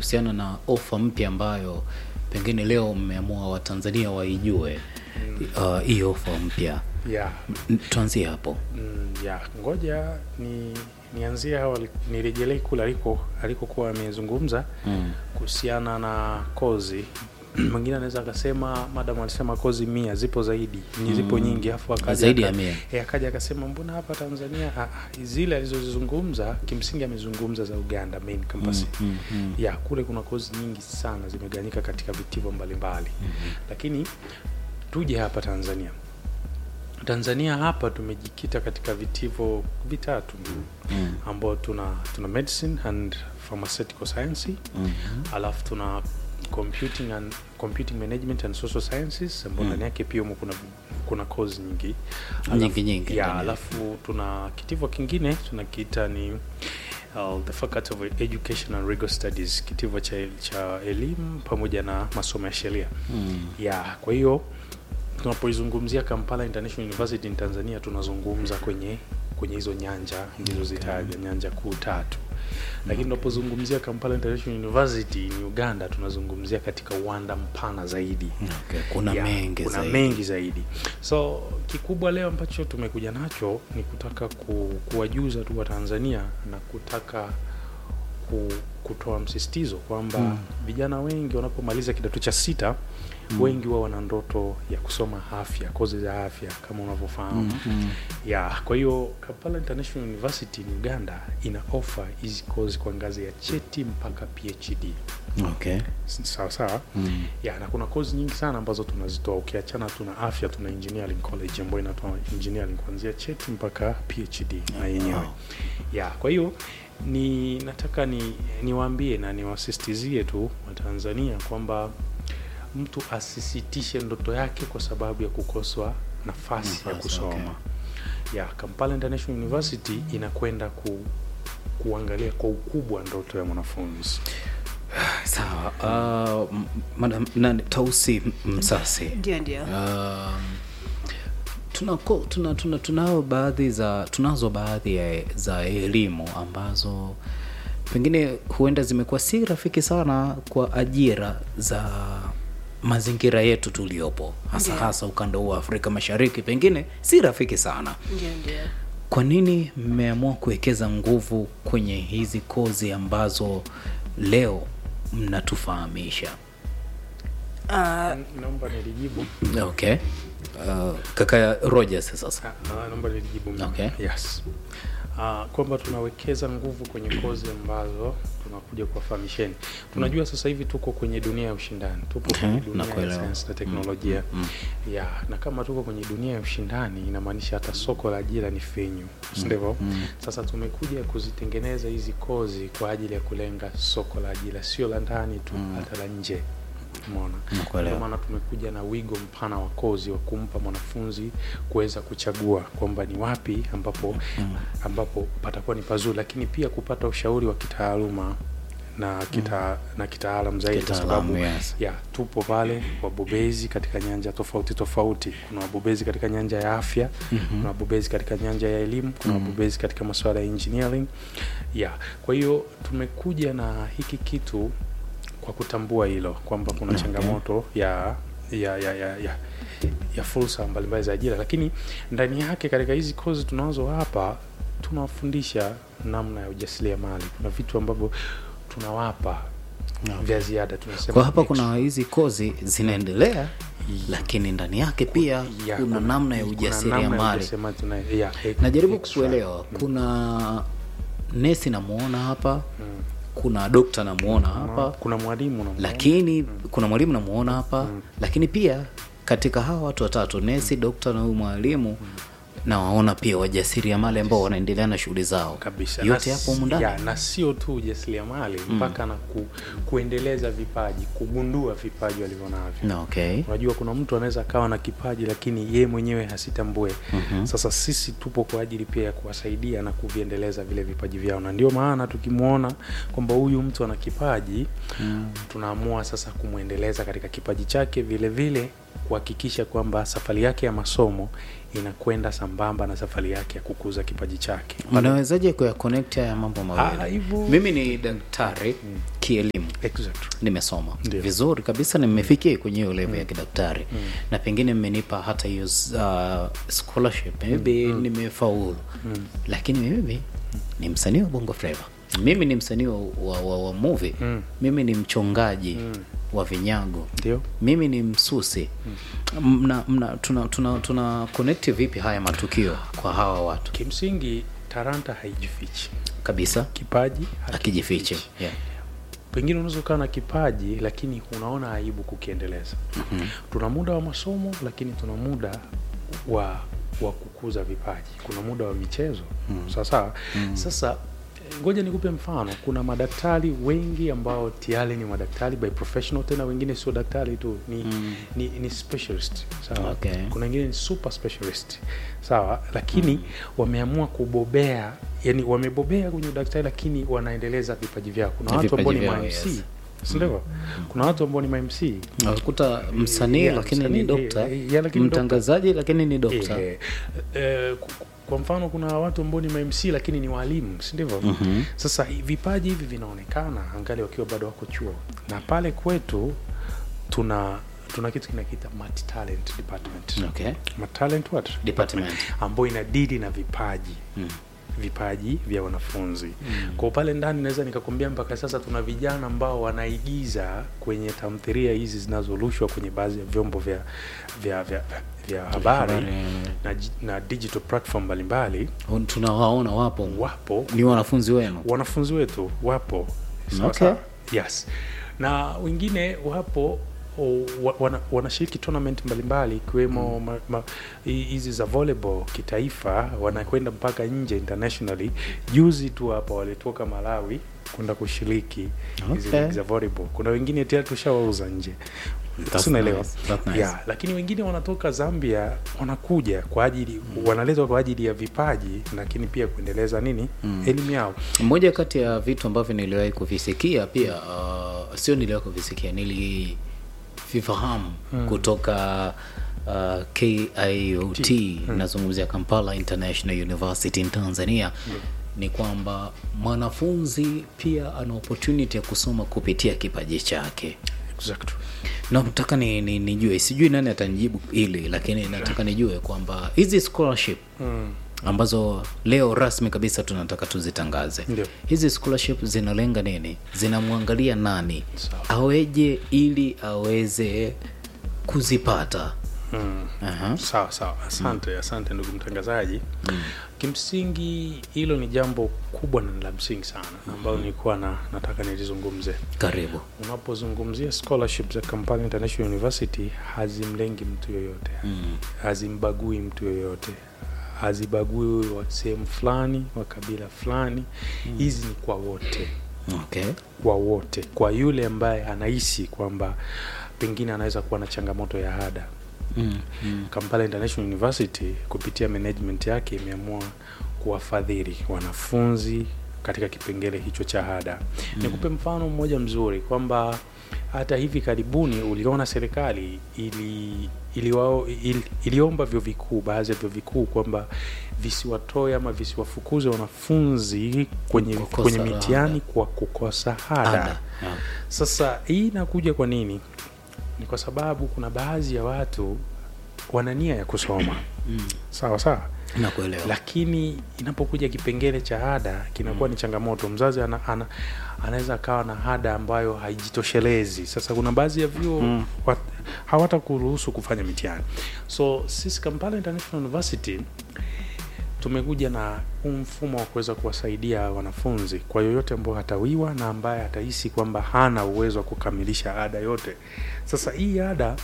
kuhusiana na ofa mpya ambayo pengine leo mmeamua watanzania waijue uh, hii ofa mpya yeah. N- tuanzie hapo Mm, ya ngoja ni nianzie hawa nirejelee kule aliko alikokuwa amezungumza mm. kuhusiana na kozi mwingine anaweza akasema madam alisema kozi mia zipo zaidi ni zipo Mm. nyingi afu akaja Zaidi aka- ya mia. eh, akaja akasema mbona hapa tanzania ah, ah, zile alizozizungumza kimsingi amezungumza za uganda main campus Mm, mm, mm. ya kule kuna kozi nyingi sana zimegawanyika katika vitivo mbalimbali Mhm. lakini tuje hapa tanzania tanzania hapa tumejikita katika vitivo vitatu Mm. ambao tuna tuna medicine and pharmaceutical science Mhm. alafu tuna computing and computing management and social sciences ambao Mm. ndani yake pia humo kuna kuna course nyingi Nyingi, nyingi ya ndani yake. alafu tuna kitivo kingine tunakiita ni uh, the faculty of education and legal studies kitivo cha, cha elimu pamoja na masomo ya sheria Mm. ya kwa hiyo tunapoizungumzia kampala international university in tanzania tunazungumza kwenye kwenye hizo nyanja nilizozitaja nyanja kuu tatu lakini tunapozungumzia kampala international university in uganda tunazungumzia katika uwanda mpana zaidi Okay. kuna Ya, mengi kuna zaidi. mengi zaidi so kikubwa leo ambacho tumekuja nacho ni kutaka ku, kuwajuza tu wa tanzania na kutaka ku, kutoa msisitizo kwamba Mm. vijana wengi wanapomaliza kidato cha sita Mm. wengi wao wana ndoto ya kusoma afya kozi za afya kama unavyofahamu Mm, mm. ya kwa hiyo kampala international university in uganda ina offer hizi kozi kwa ngazi ya cheti mpaka phd Okay. S- sawa sawa Mm. ya na kuna kozi nyingi sana ambazo tunazitoa ukiachana tuna afya tuna engineering college ambayo inatoa engineering kuanzia cheti mpaka phd na yenyewe Wow. ya kwa hiyo ni nataka ni niwaambie na niwasisitizie tu watanzania kwamba mtu asisitishe ndoto yake kwa sababu ya kukoswa nafasi, ya Nafasi, kusoma okay. ya kampala international university inakwenda ku, kuangalia kwa ukubwa ndoto ya mwanafunzi sawa uh, m- madam nani tausi M- msasi ndio ndio um, tunako tuna, tuna, tunao baadhi za tunazo baadhi ya, za elimu ambazo pengine huenda zimekuwa si rafiki sana kwa ajira za mazingira yetu tuliopo hasa Ndiyo. hasa ukanda huu wa afrika mashariki pengine si rafiki sana ndio ndio kwa nini mmeamua kuwekeza nguvu kwenye hizi kozi ambazo leo mnatufahamisha Ah, naomba nilijibu okay uh, kaka rogers sasa Ah, naomba nilijibu mimi. Okay. yes Uh, kwamba tunawekeza nguvu kwenye kozi ambazo tunakuja kuwafahamisheni tunajua sasa hivi tuko kwenye dunia ya ushindani tupo Mhm, kwenye dunia ya nakuelewa. sayansi na teknolojia Mm. ya na kama tuko kwenye dunia ya ushindani inamaanisha hata soko la ajira ni finyu sindivyo Mm. sasa tumekuja kuzitengeneza hizi kozi kwa ajili ya kulenga soko la ajira sio la ndani tu Mm. hata la nje umeona Nakuelewa. ndio maana tumekuja na wigo mpana wa kozi wa kumpa mwanafunzi kuweza kuchagua kwamba ni wapi ambapo Mm. ambapo patakuwa ni pazuri lakini pia kupata ushauri wa kitaaluma na kita, na kitaalam zaidi kwa Kitaalamu, sababu yes. ya tupo pale wabobezi katika nyanja tofauti tofauti kuna wabobezi katika nyanja ya afya Mhm. kuna wabobezi katika nyanja ya elimu kuna Mhm. wabobezi katika masuala ya engineering ya kwa hiyo tumekuja na hiki kitu kwa kutambua hilo kwamba kuna Okay. changamoto ya ya ya ya, ya ya fursa mbalimbali za ajira lakini ndani yake katika hizi kozi tunazo hapa tunawafundisha namna ya ujasiriamali kuna vitu ambavyo tunawapa Okay. vya ziada tunasema kwa hapa extra. kuna hizi kozi zinaendelea lakini ndani yake pia Ya, kuna namna ya kuna namna ya ujasiriamali ujasiriamali tuna- ya, e- najaribu extra. kuelewa kuna nesi namuona hapa Mm. kuna dokta namuona hapa kuna mwalimu na lakini kuna mwalimu namuona hapa Mm. lakini pia katika hawa watu watatu nesi dokta na huyu mwalimu nawaona pia wajasiriamali ambao wanaendelea na shughuli zao kabisa yote Na hapo s- humu ndani ya, na sio tu ujasiriamali mpaka na ku, kuendeleza vipaji kugundua vipaji walivyo navyo Na okay unajua kuna mtu anaweza akawa na kipaji lakini yeye mwenyewe hasitambue Mhm. sasa sisi tupo kwa ajili pia ya kuwasaidia na kuviendeleza vile vipaji vyao na ndio maana tukimwona kwamba huyu mtu ana kipaji Mm. tunaamua sasa kumwendeleza katika kipaji chake vile vile kuhakikisha kwamba safari yake ya masomo inakwenda sambamba na safari yake ya kukuza kipaji chake unawezaje kuyakonekti haya mambo Ah, mawili hivyo- mimi ni daktari kielimu exactly. nimesoma Ndio. vizuri kabisa na nimefikia kwenye hiyo level ya kidaktari na pengine mmenipa hata hiyo uh, scholarship maybe nimefaulu lakini mimi ni msanii wa bongo flava mimi ni msanii wa, wa, wa, wa movie mimi ni mchongaji wa vinyago ndio mimi ni msusi mna, mna, tuna, tuna, tuna connect vipi haya matukio kwa hawa watu kimsingi taranta haijifichi kabisa kipaji akijifiche yeah. pengine unaweza ukawa na kipaji lakini unaona aibu kukiendeleza mm-hmm. tuna muda wa masomo lakini tuna muda wa wa kukuza vipaji kuna muda wa michezo mm. sawasawa mm. sasa eh, ngoja nikupe mfano kuna madaktari wengi ambao tayari ni madaktari by professional tena wengine sio daktari tu ni, mm. ni, ni specialist sawa Okay. kuna wengine ni super specialist sawa lakini mm. wameamua kubobea yani wamebobea kwenye udaktari lakini wanaendeleza vipaji vyao kuna Na watu ambao ni vipaji mamc vyao, yes. sindio kuna watu ambao ni mamc unakuta msanii Yeah, lakini msanii, ni dokta yeah, yeah, lakini mtangazaji lakini ni dokta Eh, eh, ku- ku- kwa mfano kuna watu ambao ni mamc lakini ni walimu si ndivyo Mhm. sasa hi- vipaji hivi vinaonekana angali wakiwa bado wako chuo na pale kwetu tuna tuna kitu kinakiita mat talent department okay. mat talent what Department. ambayo inadili na vipaji Mm. vipaji vya wanafunzi mm. kwa pale ndani naweza nikakwambia mpaka sasa tuna vijana ambao wanaigiza kwenye tamthiria hizi zinazorushwa kwenye baadhi ya vyombo vya vya vya, vya habari habari. na, ji- na digital platform mbalimbali tunawaona wapo wapo ni wanafunzi wenu wanafunzi wetu wapo sawa Okay. sawa? yes na wengine wapo o, wa- wana, wanashiriki tournament mbalimbali ikiwemo ma- ma- hi- hizi za volleyball kitaifa wanakwenda mpaka nje internationally juzi tu hapa walitoka malawi kwenda kushiriki hizi Okay. ligi za volleyball kuna wengine tayari tushawauza nje That's Unaelewa? nice. That's nice. yeah, lakini wengine wanatoka zambia wanakuja kwa ajili wanaletwa kwa ajili ya vipaji lakini pia kuendeleza nini elimu yao moja kati ya vitu ambavyo niliwahi kuvisikia pia uh, sio niliwahi kuvisikia nilivifahamu kutoka uh, kiot nazungumzia kampala international university in tanzania ni kwamba mwanafunzi pia ana opportunity ya kusoma kupitia kipaji chake exactly. nataka ni, ni, nijue sijui nani atanijibu hili lakini nataka nijue kwamba hizi scholarship mm. ambazo leo rasmi kabisa tunataka tuzitangaze Ndio. hizi scholarship zinalenga nini zinamwangalia nani Sawa. aweje ili aweze kuzipata Mm. Aha. sawa sawa asante asante ndugu mtangazaji kimsingi hilo ni jambo kubwa na la msingi sana ambayo nilikuwa na, nataka nilizungumze karibu unapozungumzia scholarship za kampala international university hazimlengi mtu yoyote mm. hazimbagui mtu yoyote hazibagui wa sehemu fulani wa kabila fulani hizi ni kwa wote okay kwa wote kwa yule ambaye anahisi kwamba pengine anaweza kuwa na changamoto ya ada mm. Mm. kampala international university kupitia management yake imeamua kuwafadhili wanafunzi katika kipengele hicho cha ada mm. nikupe mfano mmoja mzuri kwamba hata hivi karibuni uliona serikali ili iliwao, ili, iliomba vyuo vikuu baadhi ya vyuo vikuu kwamba visiwatoe ama visiwafukuze wanafunzi kwenye, Kukosa kwenye ada. mitihani kwa kukosa ada, ada yeah. sasa hii inakuja kwa nini ni kwa sababu kuna baadhi ya watu wana nia ya kusoma mm. sawa sawa nakuelewa lakini inapokuja kipengele cha ada kinakuwa ni changamoto mzazi ana, ana, anaweza akawa na ada ambayo haijitoshelezi sasa kuna baadhi ya vyuo Mm. mm. hawata kuruhusu kufanya mitihani so sisi kampala international university tumekuja na huu mfumo wa kuweza kuwasaidia wanafunzi kwa yoyote ambao hatawiwa na ambaye atahisi kwamba hana uwezo wa kukamilisha ada yote sasa hii ada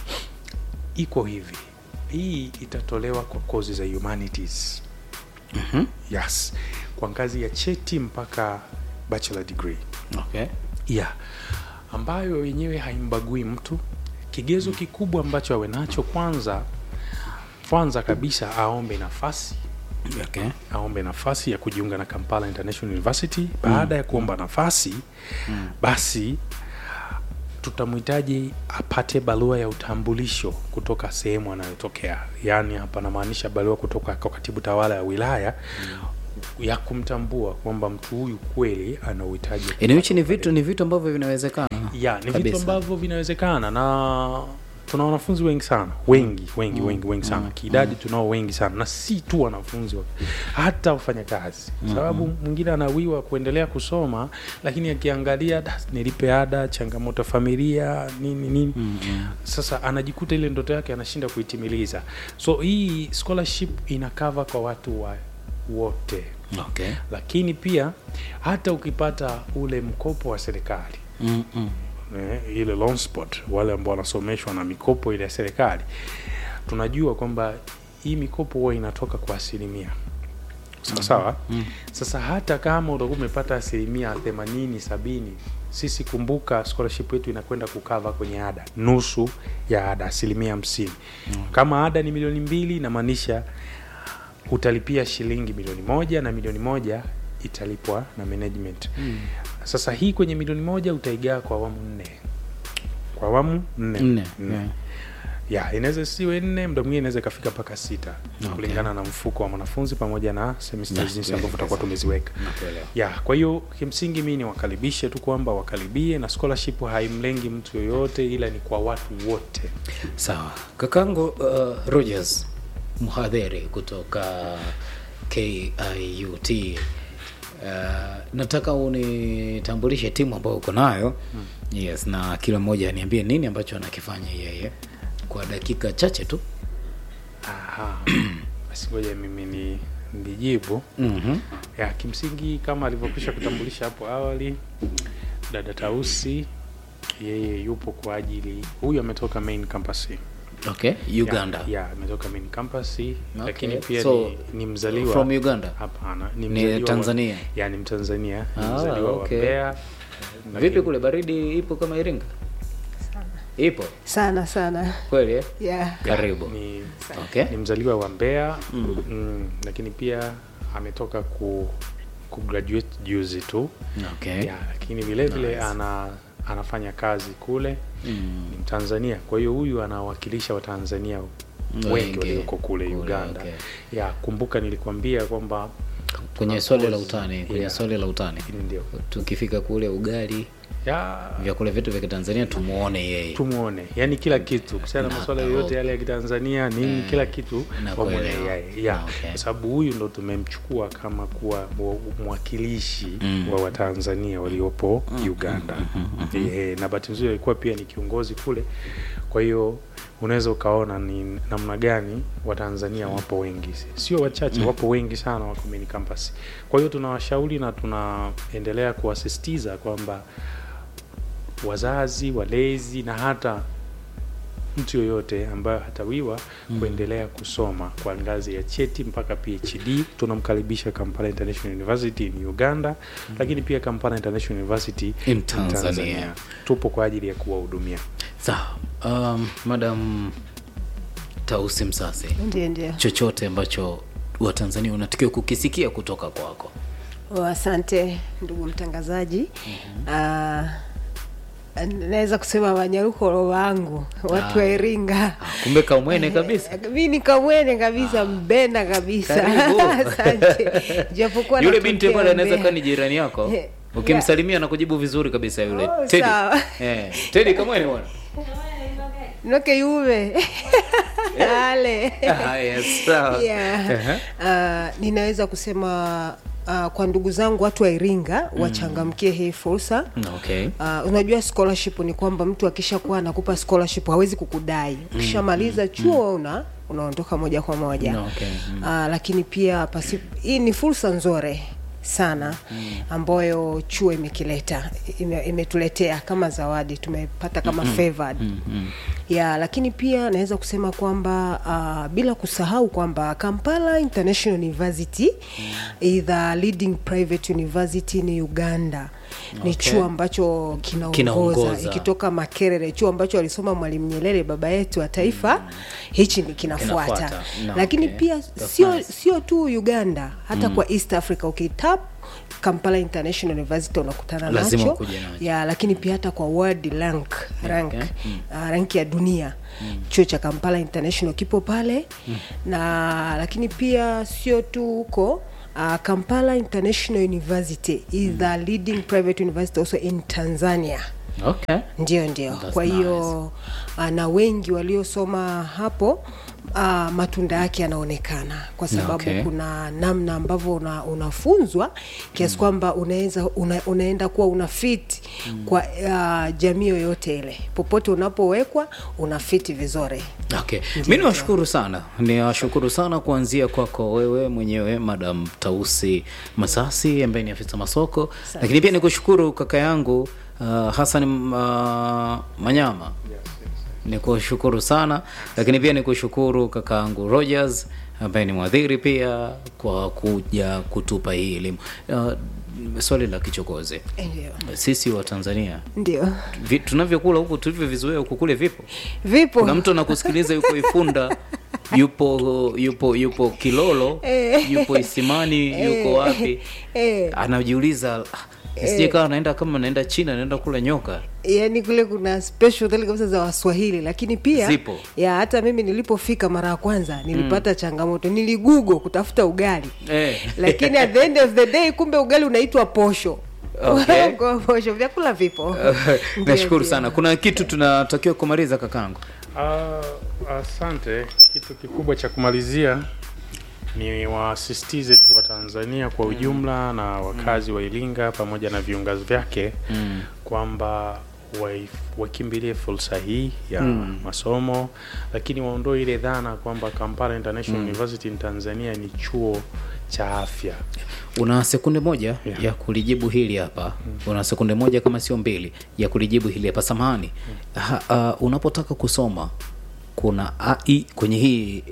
iko hivi hii itatolewa kwa kozi za humanities Mhm. yes kwa ngazi ya cheti mpaka bachelor degree okay yeah ambayo yenyewe haimbagui mtu kigezo kikubwa ambacho awe nacho kwanza kwanza kabisa aombe nafasi okay aombe nafasi ya kujiunga na kampala international university baada ya kuomba nafasi basi tutamhitaji apate barua ya utambulisho kutoka sehemu anayotokea yaani hapa namaanisha barua kutoka kwa katibu tawala ya wilaya ya kumtambua kwamba mtu huyu kweli ana uhitaji wa Yaani hichi ni vitu ni vitu ambavyo vinawezekana ya ni vitu kabisa. ambavyo vinawezekana na tuna wanafunzi wengi sana wengi wengi wengi wengi sana kiidadi tunao wengi sana na si tu wanafunzi wa- hata wafanyakazi sababu mwingine anawiwa kuendelea kusoma lakini akiangalia "Da, nilipe ada changamoto ya familia nini nini sasa anajikuta ile ndoto yake anashinda kuitimiliza so hii scholarship ina cover kwa watu wa wote okay. lakini pia hata ukipata ule mkopo wa serikali mm -mm. eh, ile loan spot wale ambao wanasomeshwa na mikopo ile ya serikali tunajua kwamba hii mikopo huwa inatoka kwa asilimia sawa sawa Mm. sasa hata kama utakuwa umepata asilimia themanini sabini sisi kumbuka scholarship yetu inakwenda kukava kwenye ada nusu ya ada asilimia hamsini kama ada ni milioni mbili inamaanisha utalipia shilingi milioni moja na milioni moja italipwa na management Mm. sasa hii kwenye milioni moja utaigaa kwa awamu nne kwa awamu nne Nne, Nne. yeah. ya inaweza siwe nne mda mwingine inaweza ikafika mpaka sita Okay. kulingana na mfuko wa mwanafunzi pamoja na semester Yeah, jinsi yeah, ambavyo tutakuwa yes. tumeziweka Nakuelewa. ya kwa hiyo kimsingi mi niwakaribishe tu kwamba wakaribie na scholarship haimlengi mtu yoyote ila ni kwa watu wote Sawa, kakangu uh, Rogers mhadhiri kutoka KIUT. Uh, nataka unitambulishe timu ambayo uko nayo yes, na kila mmoja aniambie nini ambacho anakifanya yeye kwa dakika chache tu. Aha. basi ngoja mimi ni nijibu mm ya kimsingi kama alivyokwisha kutambulisha hapo awali dada tausi yeye yupo kwa ajili huyu ametoka main campus Okay, Uganda. ya, ya ametoka main campus lakini pia So, ni, ni mzaliwa From Uganda. hapana ni, Ni mzaliwa Tanzania? wa, ya ni mtanzania ni Ah, mzaliwa okay. wa Mbeya Vipi lakini- kule baridi ipo kama Iringa? Ipo sana sana kweli eh? yeah. Karibu. ni, Okay. ni mzaliwa wa Mbeya mm, lakini pia ametoka ku kugraduate juzi tu Okay. ya, lakini vile vile Nice. ana anafanya kazi kule Mm. ni Mtanzania. Kwa hiyo huyu anawakilisha Watanzania Wengi wengi walioko kule kule, Uganda. okay. Ya, kumbuka nilikwambia kwamba Kwenye tuna swali la course- utani, kwenye yeah, swali la utani. ndio Tukifika kule ugali, ya vyakula vyetu vya Kitanzania tumuone yeye. tumuone, yani kila kitu kuhusiana na Na- masuala na- yoyote yale ya Kitanzania nini, Eh, kila kitu na wamwone kuelewa. yeye ya, Okay. kwa sababu huyu ndo tumemchukua kama kuwa mwa- mwakilishi Mm. wa Watanzania waliopo Uganda. Eh, na bahati nzuri alikuwa pia ni kiongozi kule, kwa hiyo unaweza ukaona ni namna gani Watanzania wapo wengi, sio wachache, wapo wengi sana wako main campus. Kwa hiyo tunawashauri na tunaendelea kuwasisitiza kwamba wazazi, walezi na hata mtu yoyote ambayo hatawiwa kuendelea kusoma kwa ngazi ya cheti mpaka PhD, tunamkaribisha Kampala International University in Uganda, lakini pia Kampala International University In Tanzania. Tupo kwa ajili ya kuwahudumia. Sawa. Um, Madam Tausi Msase, ndio ndio chochote ambacho Watanzania unatakiwa kukisikia kutoka kwako. Oh, asante ndugu mtangazaji Ah, naweza kusema wanyarukolo wangu watu wa Ah. Iringa Kumbe kamwene kabisa. mi ni kamwene kabisa mbena kabisa Karibu. asante japokuwa Yule binti natokea pale anaweza Mbeya. kuwa ni jirani yako. Eh, Ukimsalimia na kujibu vizuri kabisa yule. Oh, Teddy. sawa. Eh, Teddy kamwene bwana. noke yuve ale Ah, yes, sawa. yeah. Ehe. Ah, ninaweza kusema uh, kwa ndugu zangu watu wa Iringa wachangamkie hii fursa Okay. Uh, unajua scholarship ni kwamba mtu akishakuwa anakupa scholarship hawezi kukudai ukishamaliza chuo una unaondoka moja kwa moja No, okay. Mm. uh, lakini pia pasi, hii ni fursa nzuri sana ambayo chuo imekileta ime, imetuletea kama zawadi tumepata kama favored Mm, mm. ya lakini pia naweza kusema kwamba uh, bila kusahau kwamba Kampala International University is the leading private university in Uganda ni Okay. chuo ambacho kinaongoza Kinaongoza. ikitoka Makerere, chuo ambacho alisoma Mwalimu Nyerere baba yetu wa taifa, hichi ni kinafuata. Kinafuata. No, Lakini okay. pia That's sio nice. sio tu Uganda, hata kwa East Africa ukitap kampala international university unakutana Lazima nacho ukuje nacho. ya lakini pia hata kwa world rank rank Okay. uh, rank ya dunia chuo cha kampala international kipo pale na lakini pia sio tu huko Uh, kampala international university is the leading private university also in tanzania okay ndio ndio That's kwa hiyo uh, na wengi waliosoma hapo uh, matunda yake yanaonekana kwa sababu Okay. kuna namna ambavyo una, unafunzwa kiasi kwamba unaweza una, unaenda kuwa una fit kwa uh, jamii yoyote ile popote unapowekwa una fit vizuri okay mi niwashukuru sana niwashukuru sana kuanzia kwako wewe mwenyewe madam tausi masasi ambaye ni afisa masoko lakini pia nikushukuru kaka yangu uh, hasan uh, manyama nikushukuru sana lakini pia nikushukuru kaka yangu rogers ambaye ni mwadhiri pia kwa kuja kutupa hii elimu uh, swali la kichokozi ndio sisi wa tanzania ndio vi, tunavyokula huku tulivyovizoea huku kule vipo vipo kuna mtu anakusikiliza yuko ifunda yupo yupo yupo kilolo yupo isimani yuko wapi eh. anajiuliza "Ah, isije kawa naenda kama naenda china naenda kula nyoka yaani kule kuna special hotel kabisa za waswahili lakini pia Zipo. ya hata mimi nilipofika mara ya kwanza nilipata changamoto niligugo kutafuta ugali Eh. lakini at the end of the day kumbe ugali unaitwa posho Okay. Kwa posho vyakula vipo Ndio, nashukuru ndio. sana kuna kitu tunatakiwa kumaliza kakangu Ah, asante. Kitu kikubwa cha kumalizia ni wasisitize tu wa Tanzania kwa ujumla na wakazi wa Iringa pamoja na viunga vyake mm. kwamba waif- wakimbilie fursa hii ya masomo, lakini waondoe ile dhana kwamba Kampala International University in Tanzania ni chuo cha afya. una sekunde moja Yeah. ya kulijibu hili hapa una sekunde moja kama sio mbili ya kulijibu hili hapa samahani ha, uh, unapotaka kusoma kuna ai kwenye hii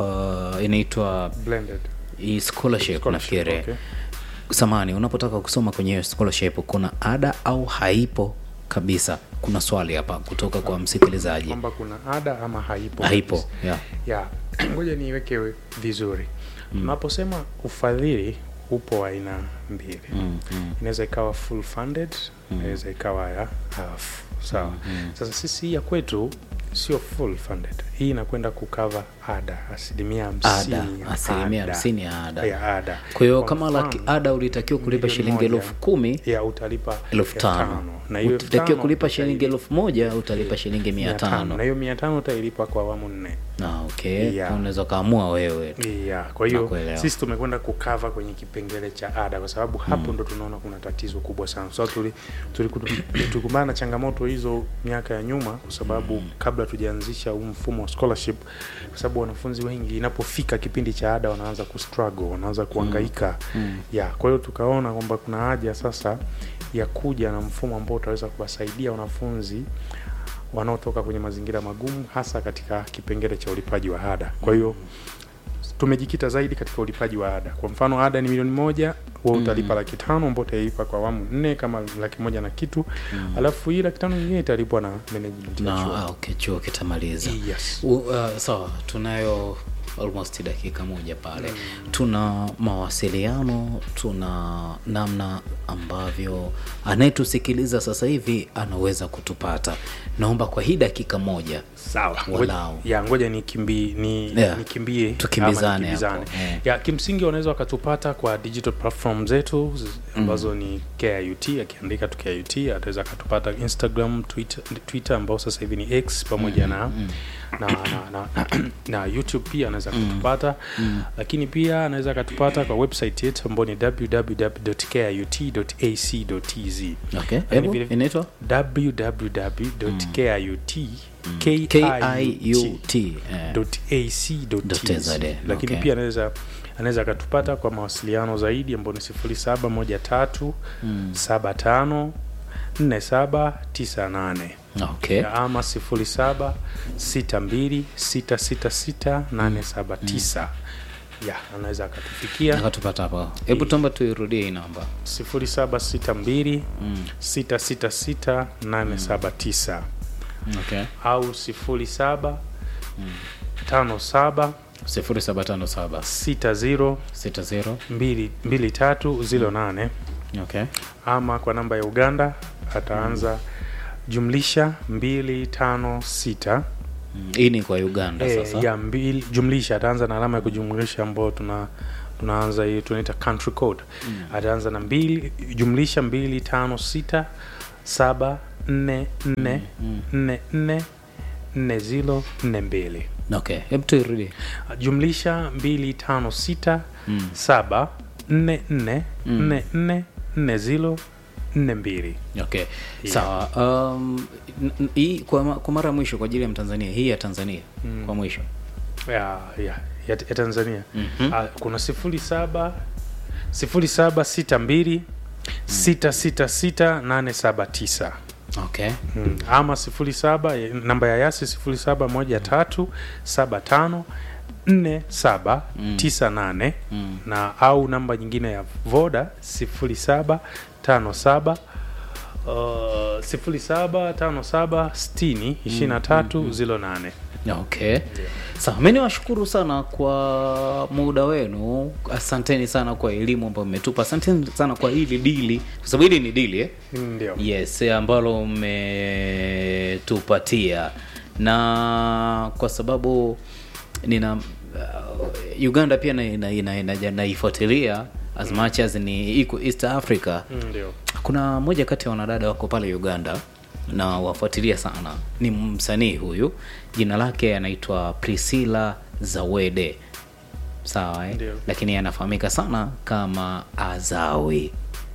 uh, inaitwa Blended hii scholarship, scholarship, nafikiri okay. samani unapotaka kusoma kwenye hiyo scholarship kuna ada au haipo kabisa kuna swali hapa kutoka kwa msikilizaji kwamba kuna ada ama haipo haipo yeah. ya ngoja niiweke vizuri tunaposema ufadhili upo wa aina mbili mm, mm. inaweza ikawa full funded inaweza ikawa ya half sawa sasa sisi hii ya kwetu sio full funded hii inakwenda kukava ada asilimia hamsini ada ya asilimia ada. hamsini ya ada ya ada kwa hiyo Kwa kama laki mfano, ada ulitakiwa kulipa milioni shilingi moja, elfu kumi ya utalipa elfu tano na hiyo elfu utakiwa tano kulipa utalipa shilingi elfu moja utalipa shilingi mia mia tano tano na hiyo mia tano utailipa kwa awamu nne Ah, okay Yeah. unaweza ukaamua wewe yeah, kwa hiyo Nakuelewa. sisi tumekwenda kukava kwenye kipengele cha ada kwa sababu hapo ndo tunaona kuna tatizo kubwa sana so, tuli, tuli, tulikumbana na changamoto hizo miaka ya nyuma kwa sababu kabla tujaanzisha huu mfumo wa scholarship kwa sababu wanafunzi wengi inapofika kipindi cha ada wanaanza kustruggle wanaanza kuhangaika Mm. yeah, kwa hiyo tukaona kwamba kuna haja sasa ya kuja na mfumo ambao utaweza kuwasaidia wanafunzi wanaotoka kwenye mazingira magumu hasa katika kipengele cha ulipaji wa ada kwa hiyo tumejikita zaidi katika ulipaji wa ada kwa mfano ada ni milioni moja wa utalipa laki tano ambao utaipa kwa awamu nne kama laki moja na kitu alafu hii laki tano nyingine italipwa na management ya na chuo. ah, okay, chuo kitamaliza yes. U- uh, sawa tunayo almost dakika moja pale tuna mawasiliano tuna namna ambavyo anayetusikiliza sasa hivi anaweza kutupata naomba kwa hii dakika moja sawa Walau. ngoja, ya ngoja nikimbie ni, Yeah. nikimbie Tukimbizane ama nikimbizane. hapo, eh. ya kimsingi wanaweza wakatupata kwa digital platform zetu z- ambazo ni KIUT akiandika tu KIUT ataweza akatupata Instagram Twitter, Twitter ambao sasa hivi ni X pamoja na, na, na, na, na YouTube pia anaweza akatupata lakini pia anaweza akatupata kwa website yetu ambao ni www.kiut.ac.tz okay. Lakini Hebu, vile- inaitwa www.kiut kiut eh. ac.tz .tz, lakini okay. pia anaweza anaweza akatupata kwa mawasiliano zaidi ambao ni sifuri saba moja tatu saba tano nne saba tisa nane okay. ama sifuri saba sita mbili sita sita sita nane saba tisa ya anaweza akatufikia akatupata hapo hebu tuomba tuirudie hii namba sifuri saba sita mbili sita sita sita nane saba tisa okay. au sifuri saba tano saba 0757 60 60 mbili- mbili tatu zilo nane okay ama kwa namba ya uganda ataanza jumlisha mbili tano sita Mm, hii ni kwa uganda Eh, sasa ya mbili jumlisha ataanza na alama ya kujumlisha ambayo tuna tunaanza hii tunaita country code ataanza na mbili jumlisha mbili tano sita saba nne nne nne nne nne zilo nne mbili okay hebu tuirudi jumlisha mbili tano sita Mm. saba nne nne nne nne nne zilo nne mbili okay Yeah. sawa um, n- n- hii kwa, ma- kwa mara ya mwisho kwa ajili ya mtanzania hii ya tanzania kwa mwisho ya, ya, ya, ya tanzania Mhm. Ah, kuna sifuri saba sifuri saba sita mbili sita sita sita nane saba tisa okay Mm. ama sifuri saba eh, namba ya yasi sifuri saba moja tatu saba tano nne saba tisa nane Mm. na au namba nyingine ya voda sifuri saba tano saba uh, sifuri saba tano saba sitini ishirini na tatu zilo nane okay sawa mi niwashukuru sana kwa muda wenu asanteni sana kwa elimu ambayo mmetupa asanteni sana kwa hili dili kwa sababu hili ni dili eh? ndio yes ambalo mmetupatia na kwa sababu nina uh, uganda pia naifuatilia na, na, na, naifuatilia as much as ni iko east africa ndio kuna moja kati ya wanadada wako pale uganda na wafuatilia sana ni msanii huyu jina lake anaitwa priscilla zawede sawa eh? Ndio. lakini anafahamika sana kama azawi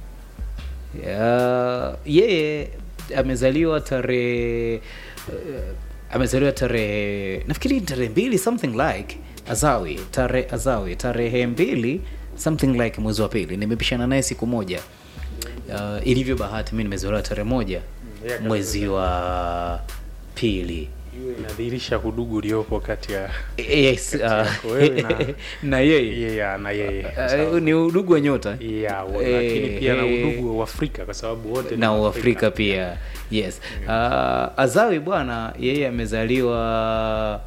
Ya- yeye amezaliwa tarehe uh, amezaliwa tarehe nafikiri tarehe mbili something like azawi tarehe azawi tarehe mbili something like mwezi wa pili nimepishana naye siku moja uh, ilivyo bahati mi nimezaliwa tarehe moja yeye mwezi wa pili hiyo inadhihirisha udugu uliopo kati ya yes, uh, yako wewe na- na yeye yeye na yeye uh, ni udugu wa nyota yeah, wa- Eh, lakini pia na eh, udugu wa Afrika kwa sababu wote ni na Waafrika. uafrika pia yes uh, azawi bwana yeye amezaliwa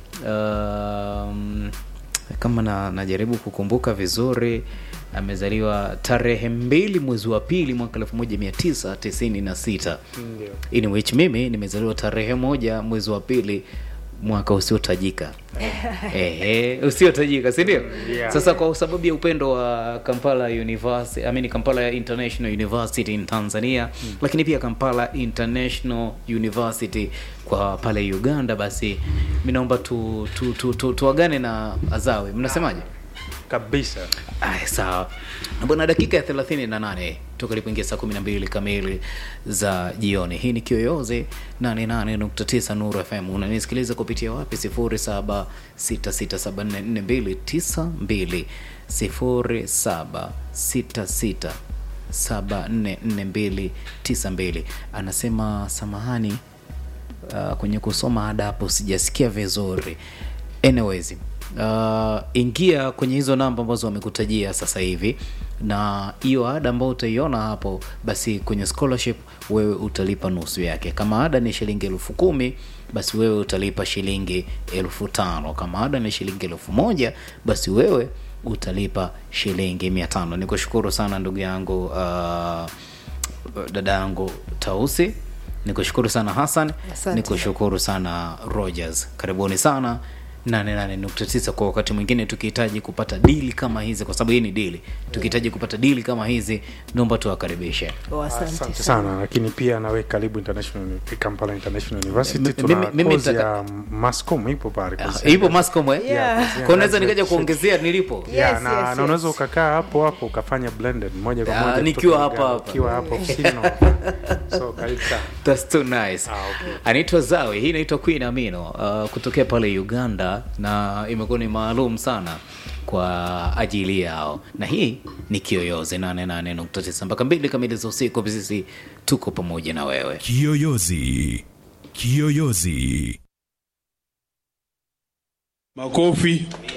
um, kama na, najaribu kukumbuka vizuri amezaliwa tarehe mbili mwezi wa pili mwaka elfu moja mia tisa tisini na sita Ndio. in which mimi nimezaliwa tarehe moja mwezi wa pili mwaka usiotajika Ehe, usiotajika si ndio Yeah. sasa kwa sababu ya upendo wa kampala university I mean kampala international university in tanzania lakini pia kampala international university kwa pale uganda basi mi naomba tu, tu, tu, tu, tuagane na azawe mnasemaje kabisa Ay, sawa bwana dakika ya 38 toka ilipoingia saa 12 kamili za jioni hii ni kiyoyozi 88.9 nuru fm unanisikiliza kupitia wapi 0766744292 0766744292 anasema samahani uh, kwenye kusoma ada hapo sijasikia vizuri anyways uh, ingia kwenye hizo namba ambazo wamekutajia sasa hivi na hiyo ada ambayo utaiona hapo basi kwenye scholarship wewe utalipa nusu yake kama ada ni shilingi elfu kumi basi wewe utalipa shilingi elfu tano kama ada ni shilingi elfu moja basi wewe utalipa shilingi mia tano ni kushukuru sana ndugu yangu uh, dada yangu tausi nikushukuru sana hassan Asante. nikushukuru sana rogers karibuni sana 88.9 kwa wakati mwingine tukihitaji kupata dili kama hizi kwa sababu hii ni dili tukihitaji kupata dili kama hizi naomba tuwakaribishe Oh, asante asante sana sana lakini pia nawe karibu international kampala international M- university tuna mimi- mimi kozi nitaka- ya mascom ipo pale Ah, kozi ipo mascom eh? Yeah. kwa unaweza nikaja kuongezea nilipo Yeah, Yes, na, yes, na yes. unaweza ukakaa hapo hapo ukafanya blended moja kwa Ah, moja nikiwa kutoka hapa Uganda, hapa. ukiwa hapo ofisini so karibu sana That's too nice. Ah, okay. anaitwa zawe hii inaitwa queen amino uh, kutokea pale uganda na imekuwa ni maalum sana kwa ajili yao na hii ni kiyoyozi 88.9 mpaka mbili kamili za usiku sisi tuko pamoja na wewe Kiyoyozi. Kiyoyozi. Makofi.